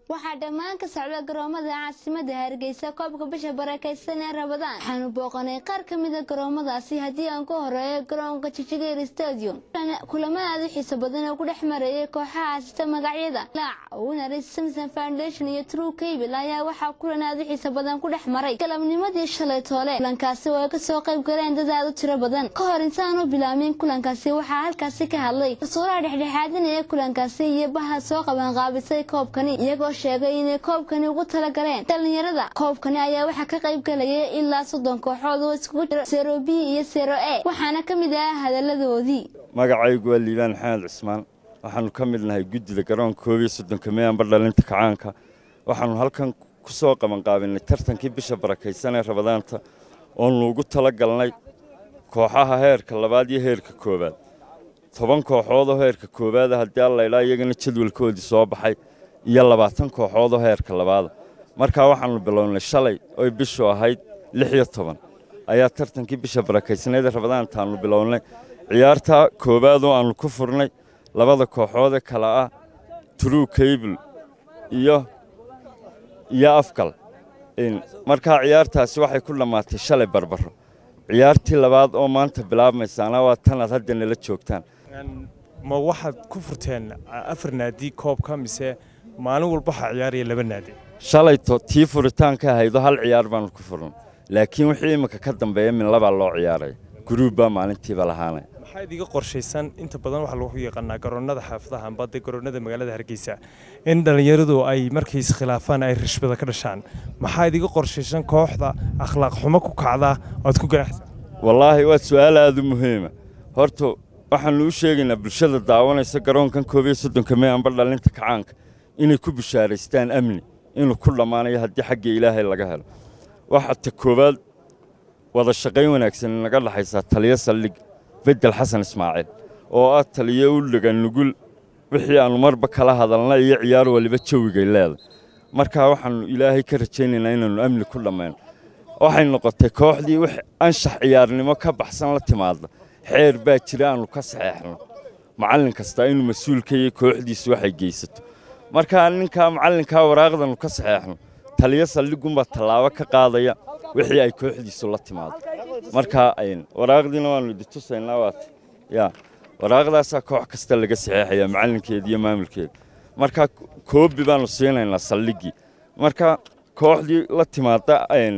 waxaa dhammaan ka socda garoomada caasimada hargeysa koobka bisha barakeysan ee rabadaan waxaanu booqanay qaar ka mida garoomadaasi haddii aan ku horeeyo garoonka jijigeer stadium kulamo aada u xiiso badan oo ku dhex marayay kooxaha asita magacyada laac winners samson foundation iyo true cable ayaa waxaa kulan aada u xiiso badan ku dhex maray galabnimadii shalay toole kulankaasi oo ay kasoo qayb galeen dad aada u tiro badan ka hor intaan u bilaabmin kulankaasi waxaa halkaasi ka hadlay rasuulaha dhexdhexaadinaya kulankaasi iyo baha soo qabanqaabisay koobkani iyagoo sheegay inay koobkani ugu talagaleen dhalinyarada koobkani ayaa waxaa ka qayb galayay ilaa soddon kooxood oo iskugu jira sero b iyo sero e waxaana ka mid ah hadaladoodii magacaygu waa liibaan maxamed cismaan waxaanu ka mid nahay guddida garoonka koob iyo soddonka meeyanba dhalinta kacaanka waxaanu halkan ku soo qabanqaabinay tartankii bisha barakaysan ee rabadaanta oonu ugu tala galnay kooxaha heerka labaad iyo heerka koowaad toban kooxoodoo heerka koowaada haddii allaydhaa iyagana jadwalkoodii soo baxay iyo labaatan kooxoodoo heerka labaada markaa waxaanu bilownay shalay oy bishu ahayd lix iyo toban ayaa tartankii bisha barakaysneeda rabadaantaannu bilownay ciyaarta koowaadoo aannu ku furnay labada kooxoodee kale ah true cable iyo iyo afgal markaa ciyaartaasi waxay ku dhammaatay shalay barbaro ciyaartii labaad oo maanta bilaabmaysaana waa tanaad hadda nala joogtaan ma waxaad ku furteen afar naadi koobka mise maalin walba waxaa ciyaaraya laba naadi shalayto tii furitaanka ahaydo hal ciyaar baanu ku furnay laakiin wixii imminka ka dambeeya min labaa loo ciyaaraya guruub baa maalintiiba lahaanaya maxaa idiga qorshaysan inta badan waxaa lagu yaqaanaa garoonnada xaafadaha amba de garoonnada magaalada hargeysa in dhallinyaradu ay markay iskhilaafaan ay rishbada ka dhashaan maxaa idiga qorshaysan kooxda akhlaaq xumo ku kacda oad ku ganacsan wallaahi waa su'aal aada u muhiima horta waxaannu u sheegaynaa bulshada daawanaysa garoonkan koob iyo soddonka mee amba dhalinta kacaanka inay ku bishaaraystaan amni inuu ku dhammaanayo haddii xagga ilaahay laga helo waxaa ta koowaad wada shaqayn wanaagsan naga dhaxaysaa taliyo saldhig bedel xasan ismaaciil oo ah taliyo u dhaga nugul wixii aannu marba kala hadalna iyo ciyaar waliba jawigay leeda markaa waxaannu ilaahay ka rajaynaynaa inaannu amni ku dhammayno waxay noqotay kooxdii wix anshax ciyaarnimo ka baxsan la timaadda xeer baa jira aannu ka saxeexno macallin kastaa inuu mas-uulka iyo kooxdiisu waxay geysato markaa ninkaa macallinkaa waraaqdannu ka saxeexno taliyo saldhigunbaa tallaabo ka qaadaya wixii ay kooxdiisu la timaado markaa waraaqdiina waannu idi tusaynaa waata yaa waraaqdaasaa koox kasta laga saxeexaya macallinkeeda iyo maamulkeeda markaa koobi baannu siinaynaa saldhiggii marka kooxdii la timaada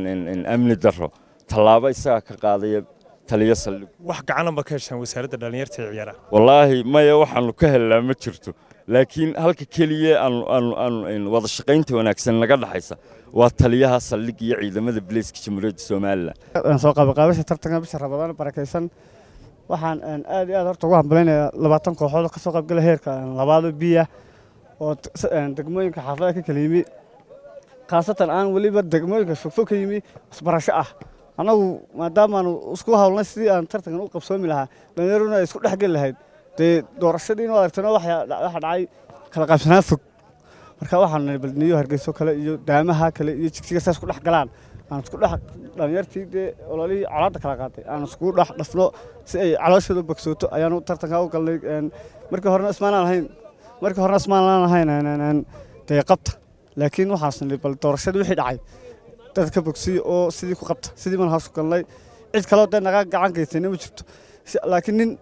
amni darro tallaabo isagaa ka qaadaya taliyo saldhig wax gacanaba ka heshaan wasaaradda dhallinyarta ee ciyaaraha wallaahi maya waxaannu ka helnaa ma jirto laakiin halka keliya aanu wada shaqaynta wanaagsan naga dhaxaysa waa taliyaha saldhig iyo ciidamada bileyska jamhuuriyadda somalilan soo qabanqaabasha tartanka bisha rabadaan barakaysan waxaan aad iyo aad horta ugu hambalaynayaa labaatan kooxood ka soo qaybgala heerka labaado biya oo degmooyinka xaafadaha ka kala yimi khaasatan aan weliba degmooyinka fogfog ka yimi isbarasho ah annagu maadaamaanu isku hawlnay sidii aan tartankan u qabsoomi lahaa dhallinyaruna ay isku dhex geli lahayd dee doorashadiina aragtana waxa dhacay kala qaybsanaan fog marka waxaanu nahay balniyo hargeyso kale iyo daamaha kale iyo jigsiga saas ku dhex galaan aan isku dhex dhallinyartii dee ololihii colaadda kala qaatay aan iskugu dhex dhafno si ay calooshooda bogsooto ayaanu tartanka u galnay markii horena ismaanaan ahayn markii horena ismaanaan ahayn dee qabta laakiin waxaas nahay bal doorashadii wixii dhacay dad ka bogsiya oo sidii ku qabta sidii baan hoos galnay cid kaleo dee naga gacan gaysayna ma jirto laakiin nin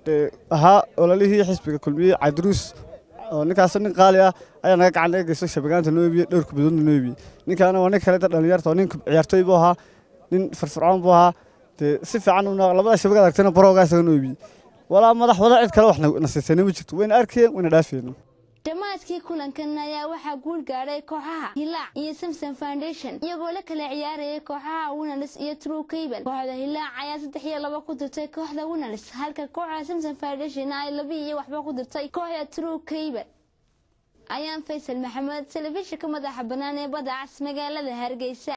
ahaa ololihii xisbiga kulmiyey cabdiruus oo ninkaasoo nin qaali ah ayaa naga gacan naga geysto shabagaanta noo iibiyey dhowrka bidoodna noo iibiyey ninkaana waa nin kale da dhalinyarta oo nin ciyaartooy buu ahaa nin firfircoon buu ahaa dee si fiican labada shabagad aragtayna baroogaa isaga noo iibiyey walaa madax wada cid kale wax na siisayna ma jirto wayna arkayeen wayna dhaafayeen dhammaadkii kulankan ayaa waxaa guul gaadhay kooxaha hilaac iyo samson foundation iyagoo la kala ciyaarayay kooxaha winners iyo true cable kooxda hilaac ayaa saddex iyo laba ku dirtay kooxda winners halka kooxda samson foundation ay laba iyo waxba ku dirtay kooxda true cable ayaan faysal maxamed telefishinka madaxa bannaan ee badda cas magaalada hargeysa